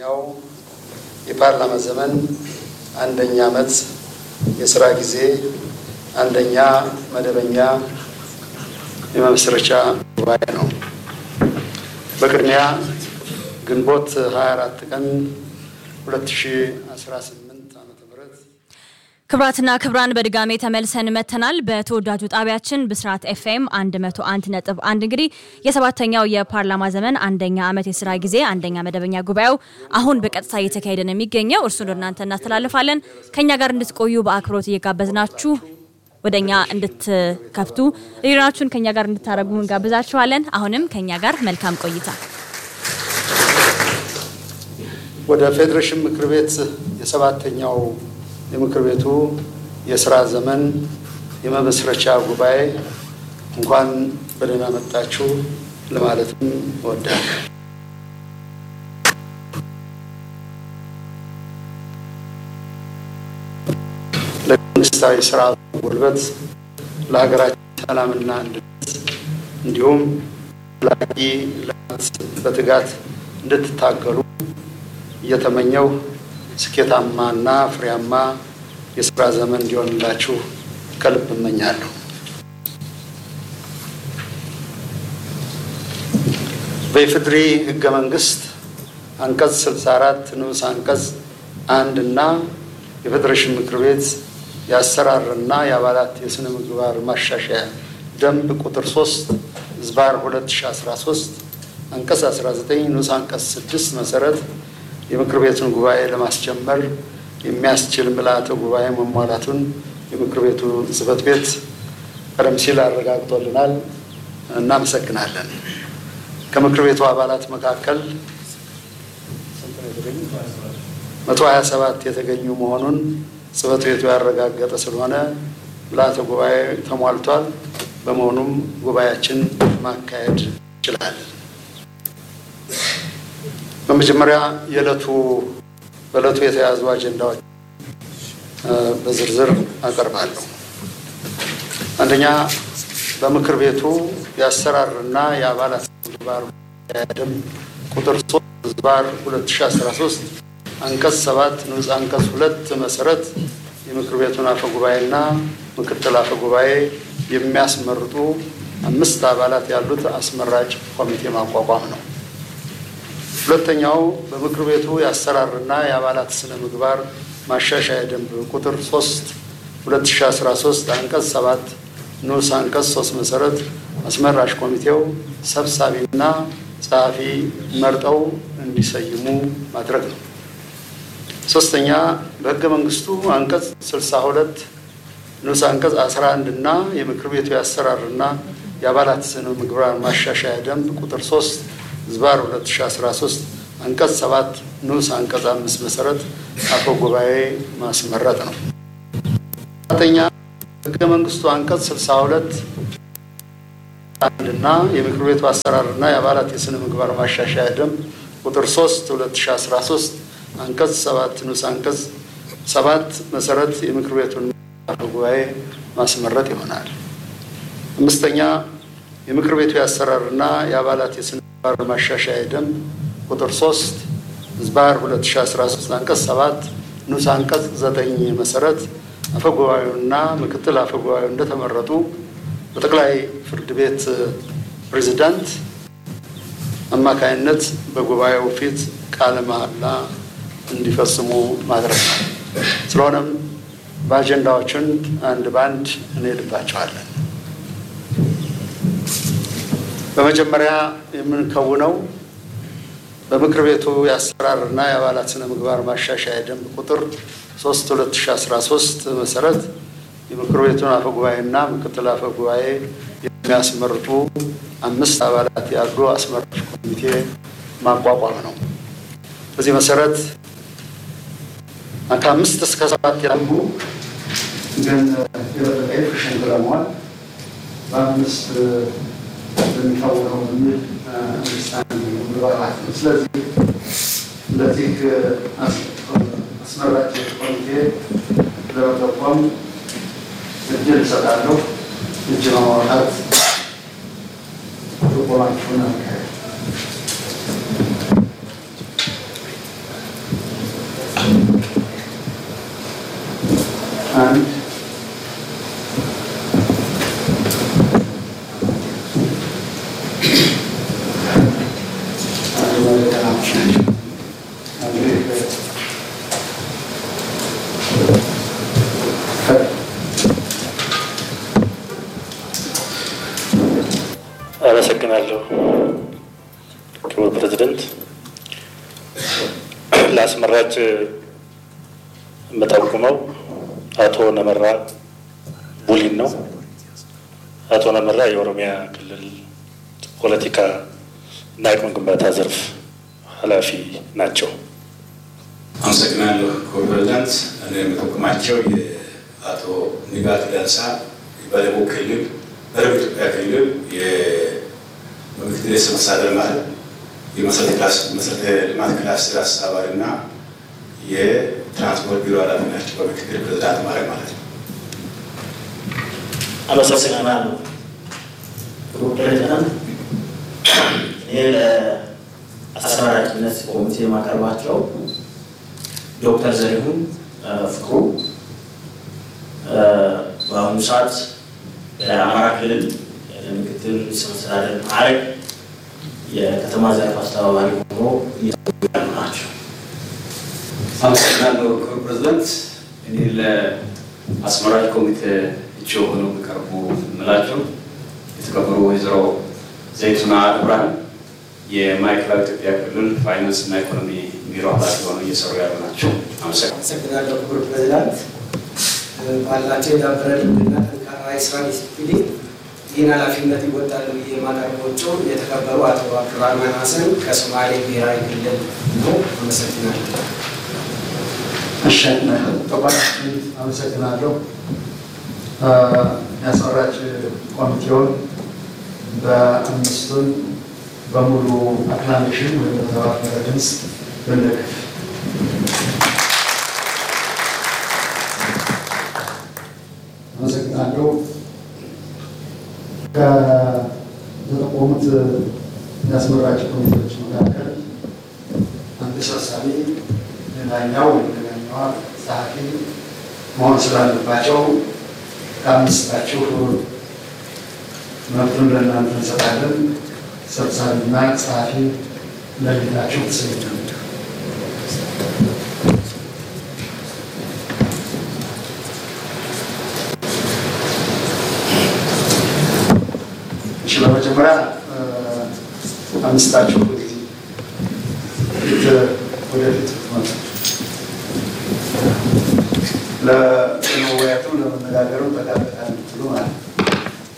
ሰባተኛው የፓርላማ ዘመን አንደኛ ዓመት የስራ ጊዜ አንደኛ መደበኛ የመመስረቻ ጉባኤ ነው። በቅድሚያ ግንቦት 24 ቀን 2018 ዓ.ም ክብራትና ክብራን በድጋሜ ተመልሰን መተናል። በተወዳጁ ጣቢያችን ብስራት ኤፍኤም 101 ነጥብ አንድ እንግዲህ የሰባተኛው የፓርላማ ዘመን አንደኛ ዓመት የስራ ጊዜ አንደኛ መደበኛ ጉባኤው አሁን በቀጥታ እየተካሄደ ነው የሚገኘው። እርሱን ወደ እናንተ እናስተላልፋለን። ከእኛ ጋር እንድትቆዩ በአክብሮት እየጋበዝናችሁ ወደ እኛ እንድትከፍቱ ሬዲዮናችሁን ከእኛ ጋር እንድታደረጉ እንጋብዛችኋለን። አሁንም ከእኛ ጋር መልካም ቆይታ። ወደ ፌዴሬሽን ምክር ቤት የሰባተኛው የምክር ቤቱ የስራ ዘመን የመመስረቻ ጉባኤ እንኳን በደህና መጣችሁ ለማለትም እወዳለሁ። ለመንግስታዊ ስርዓቱ ጉልበት፣ ለሀገራችን ሰላምና አንድነት እንዲሁም ላቂ ልማት በትጋት እንድትታገሉ እየተመኘው ስኬታማና ፍሬያማ የስራ ዘመን እንዲሆንላችሁ ከልብ እመኛለሁ። በኢፌዴሪ ሕገ መንግስት አንቀጽ 64 ንዑስ አንቀጽ አንድ እና የፌዴሬሽን ምክር ቤት የአሰራርና የአባላት የስነ ምግባር ማሻሻያ ደንብ ቁጥር 3 ዝባር 2013 አንቀጽ 19 ንዑስ አንቀጽ 6 መሰረት የምክር ቤቱን ጉባኤ ለማስጀመር የሚያስችል ምልአተ ጉባኤ መሟላቱን የምክር ቤቱ ጽሕፈት ቤት ቀደም ሲል አረጋግጦልናል። እናመሰግናለን። ከምክር ቤቱ አባላት መካከል መቶ ሀያ ሰባት የተገኙ መሆኑን ጽሕፈት ቤቱ ያረጋገጠ ስለሆነ ምልአተ ጉባኤ ተሟልቷል። በመሆኑም ጉባኤያችን ማካሄድ ይችላል። በመጀመሪያ የዕለቱ በዕለቱ የተያዙ አጀንዳዎች በዝርዝር አቀርባለሁ። አንደኛ በምክር ቤቱ የአሰራርና የአባላት ምግባር ደንብ ቁጥር 3 ዝባር 2013 አንቀጽ 7 ንዑስ አንቀጽ ሁለት መሰረት የምክር ቤቱን አፈ ጉባኤና ምክትል አፈ ጉባኤ የሚያስመርጡ አምስት አባላት ያሉት አስመራጭ ኮሚቴ ማቋቋም ነው። ሁለተኛው በምክር ቤቱ የአሰራርና የአባላት ስነ ምግባር ማሻሻያ ደንብ ቁጥር 3 2013 አንቀጽ 7 ንዑስ አንቀጽ 3 መሰረት አስመራጭ ኮሚቴው ሰብሳቢና ጸሐፊ መርጠው እንዲሰይሙ ማድረግ ነው። ሶስተኛ በሕገ መንግስቱ አንቀጽ 62 ንዑስ አንቀጽ 11 እና የምክር ቤቱ የአሰራርና የአባላት ስነ ምግባር ማሻሻያ ደንብ ቁጥር 3 ዝባር 2013 አንቀጽ 7 ንዑስ አንቀጽ 5 መሰረት አፈ ጉባኤ ማስመረጥ ነው። አራተኛ ሕገ መንግስቱ አንቀጽ 62 አንድ እና የምክር ቤቱ አሰራርና የአባላት የስነ ምግባር ማሻሻያ ደንብ ቁጥር 3 2013 አንቀጽ 7 ንዑስ አንቀጽ 7 መሰረት የምክር ቤቱን አፈ ጉባኤ ማስመረጥ ይሆናል። አምስተኛ የምክር ቤቱ የአሰራርና የአባላት የስነ ምግባር ማሻሻያ ደንብ ቁጥር 3 ዝባር 2013 አንቀጽ 7 ንዑስ አንቀጽ 9 መሰረት አፈጉባኤውና ምክትል አፈጉባኤው እንደተመረጡ በጠቅላይ ፍርድ ቤት ፕሬዚዳንት አማካይነት በጉባኤው ፊት ቃለ መሐላ እንዲፈጽሙ ማድረግ ነው። ስለሆነም በአጀንዳዎችን አንድ በአንድ እንሄድባቸዋለን። በመጀመሪያ የምንከውነው በምክር ቤቱ የአሰራርና የአባላት ስነ ምግባር ማሻሻያ ደንብ ቁጥር 3 2013 መሰረት የምክር ቤቱን አፈ ጉባኤና ምክትል አፈ ጉባኤ የሚያስመርጡ አምስት አባላት ያሉ አስመራጭ ኮሚቴ ማቋቋም ነው። በዚህ መሰረት ከአምስት እስከ ሰባት ያሉ ግን የበለጠ ኤፊሽንት ለመሆን በአምስት የሚታወቀው የሚል መግባባት ነው። ስለዚህ ለዚህ አስመራጭ ኮሚቴ ለመጠቆም እድል እሰጣለሁ። እጅ በማውጣት ጥቆማችሁን አካሄድ አንድ አመሰግናለሁ ክቡር ፕሬዚደንት። ለአስመራጭ የምጠቁመው አቶ ነመራ ቡሊን ነው። አቶ ነመራ የኦሮሚያ ክልል ፖለቲካ እና አቅም ግንባታ ዘርፍ ኃላፊ ናቸው። አመሰግናለሁ ክቡር ፕሬዚዳንት። እኔ የምጠቁማቸው የአቶ ንጋት ዳንሳ በደቡብ ክልል በደቡብ ኢትዮጵያ ክልል የምክትል ርዕሰ መስተዳድር ማለት የመሰረተ ልማት ክላስተር አስተባባሪ እና የትራንስፖርት ቢሮ ኃላፊ ናቸው። በምክትል ፕሬዚዳንት ማለት ማለት ነው። አመሰግናለሁ ክቡር ፕሬዚዳንት። እኔ ለአሰራራችነት ኮሚቴ የማቀርባቸው ዶክተር ዘሪሁን ፍቅሩ በአሁኑ ሰዓት በአማራ ክልል ምክትል ርዕሰ መስተዳድር ማዕረግ የከተማ ዘርፍ አስተባባሪ ሆኖ እየሰሩ ያሉ ናቸው። አመሰግናለሁ ክቡር ፕሬዚዳንት። እኔ ለአስመራጭ ኮሚቴ እጩ ሆነው የሚቀርቡ የምላቸው የተከበሩ ወይዘሮ ዘይቱና ብርሃን የማዕከላዊ ኢትዮጵያ ክልል ፋይናንስ እና ኢኮኖሚ ቢሮ ኃላፊ ሆነው እየሰሩ ያሉ ናቸው። አመሰግናለሁ። አመሰግናለሁ ክቡር ፕሬዚዳንት። ባላቸው የዳበረ ልምድና ጠንካራ የስራ ዲስፕሊን ይህን ኃላፊነት ይወጣሉ ብዬ የማቀርባቸው የተከበሩ አቶ አብዱራህማን ሀሰን ከሶማሌ ብሔራዊ ክልል ነው። አመሰግናለሁ። እሺ ተቋማችን አመሰግናለሁ። የአስመራጭ ኮሚቴውን በአምስቱን በሙሉ አክላሜሽን ወይም በተባበረ ድምፅ ብንደግፍ። አመሰግናለሁ። ከተጠቆሙት የአስመራጭ ኮሚቴዎች መካከል አንድ ሰብሳቢ፣ ሌላኛው ወይም ሌላኛዋ ጸሐፊ መሆን ስላለባቸው ከአምስታችሁ መብቱን ለእናንተ እንሰጣለን። ሰብሳቢና ጸሐፊ ለይታችሁ ትሰይናላችሁ። እሺ፣ በመጀመሪያ አምስታችሁ ጊዜ ፊት ወደፊት መጡ። ለመወያየቱ ለመነጋገሩ ጠቃሚ ጠቃሚ ትሉ ማለት ነው።